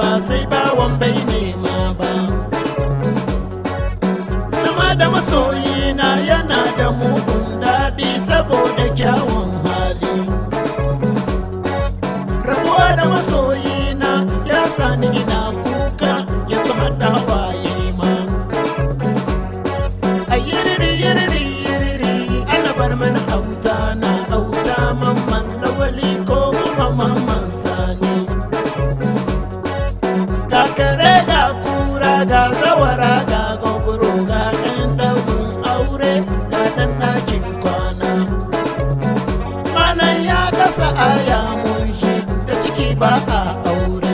sai bawan bai nema ba sama da masoyina yana da mugun daɗi saboda kyawun hali rabuwa da masoyina ya sani ina kuka ya ci hada waye ma a yiriri yiriri yiriri ana bar mana auta na auta mamman lawali ko kuma mamman sani ga kare ga kura ga zawara ga gogoro ga ɗan ɗaurin aure ga ɗan ɗakin kwana malam ya dasa aya mun shi da ciki ba a aure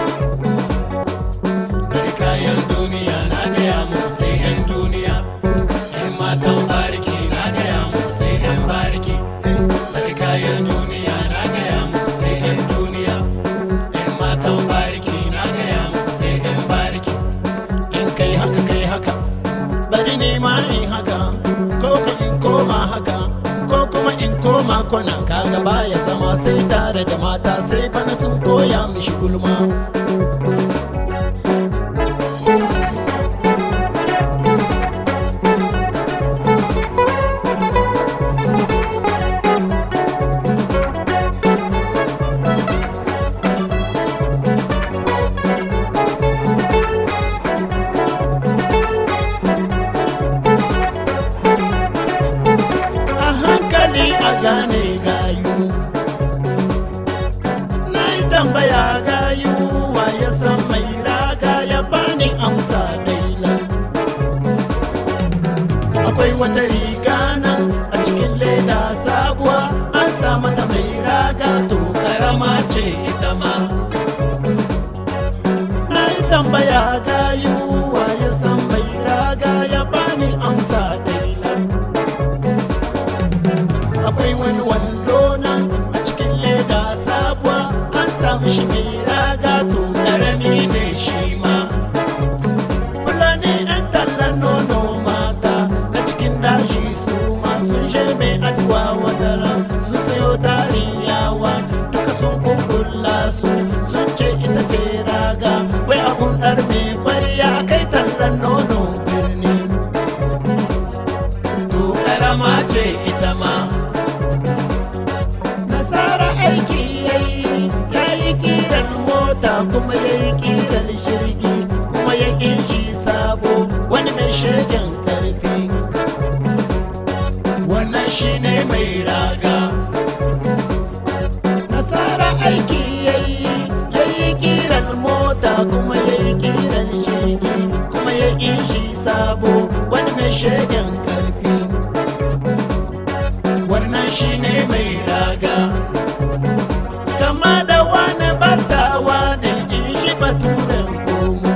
Bari kayan duniya na gaya mu sai 'yan duniya. 'Yan matan bariki na gaya mu sai 'yan bariki. Bari kayan duniya na gaya mu sai 'yan duniya. 'Yan matan bariki na gaya mu sai 'yan bariki. in kai haka kai haka bari ne ma in haka ko ka in koma haka ko kuma in koma kwana kaga baya zama sai tare da mata sai bana sun koya mishi gulma a hankali a gane gayu na yi tambaya gayu wa ya san mai raga ya bani amsa daila akwai wata riga nan a cikin leda sabuwa an sa mata mai raga to karama ce ita ma na yi tambaya gayu wa ya san mai raga ya bani amsa daila akwai wani wando nan a cikin leda sabuwa an samu shi mai raga to karami ne shi ma fulani yan tallan nono mata na cikin daji su ma sun je mai aduwa wadara sun sayo tarin yawa duka sun kukula su sun ce ita ce raga wai abun ɗarme kwariya kai tallan nono birni To karama ce ita ma. nasara aiki yayi yayi kiran mota kuma yayi kiran jirgi kuma ya shi sabo wani mai shegen karfi Wannan shine mai raga. nasara aiki yayi yayi kiran mota kuma yayi kiran jirgi kuma ya shi sabo wani mai shegen karfi Wannan shine mai raga. kama da wani batawa ne in shi baturen komo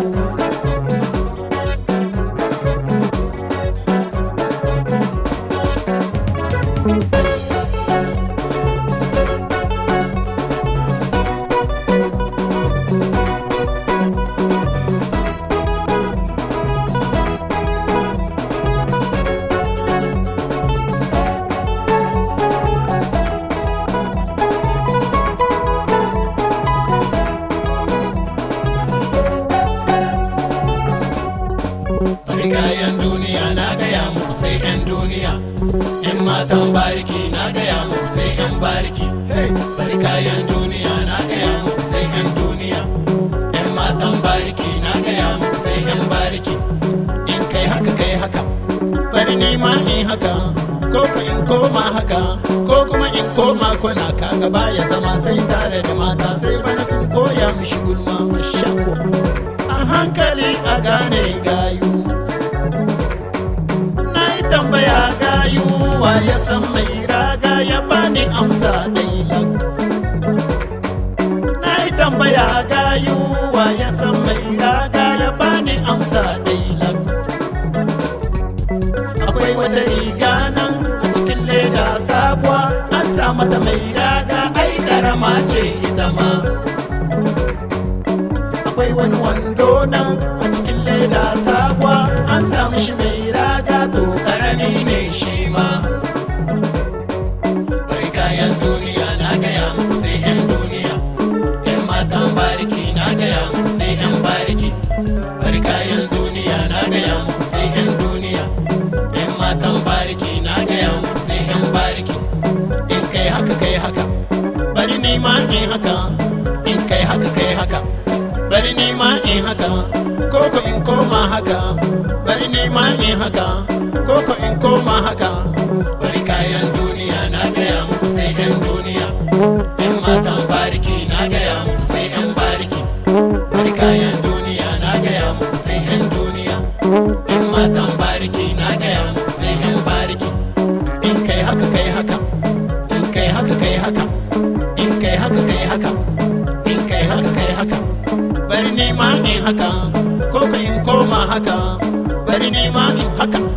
Bari kayan duniya na gaya muku sai 'yan duniya. 'Yan matan bariki na gaya muku sai 'yan bariki. Bari kayan duniya na gaya muku sai 'yan duniya. 'Yan matan bariki na gaya muku sai 'yan bariki. in kai haka kai haka bari ni ma in haka ko ka in koma haka ko kuma in koma kwana kaga baya zama sai tare da mata sai bana sun koya mishi gulma mashakwa a hankali a gane gayu na yi tambaya gayu wa ya san mai raga ya bani amsa dailan na yi tambaya gayu wa ya san mai raga ya bani amsa dailan akwai wata riga nan a cikin leda sabuwa an sa mata mai raga ai karama ce ita ma akwai wani wando nan a cikin leda sabuwa an sa mishi mai raga to karami ne shi ma Bari kayan duniya na gaya muku sai 'yan duniya. 'Yan matan bariki na gaya muku sai bari kayan duniya na gaya muku sai yan duniya yan matan bariki na gaya muku sai yan bariki in kai haka kai haka bari ni ma in haka in kai haka kai haka bari ni ma in haka koko in koma haka bari ni ma in haka koko in koma haka bari kayan duniya na gaya muku sai yan duniya yan matan bariki na gaya muku sai yan bariki bari kayan duniya na gaya muku sai yan duniya yan matan bariki na gaya muku sai yan bariki in kai haka kai haka in kai haka kai haka in kai haka kai haka in kai haka kai haka bari ni ma in haka koko in koma haka bari ni ma in haka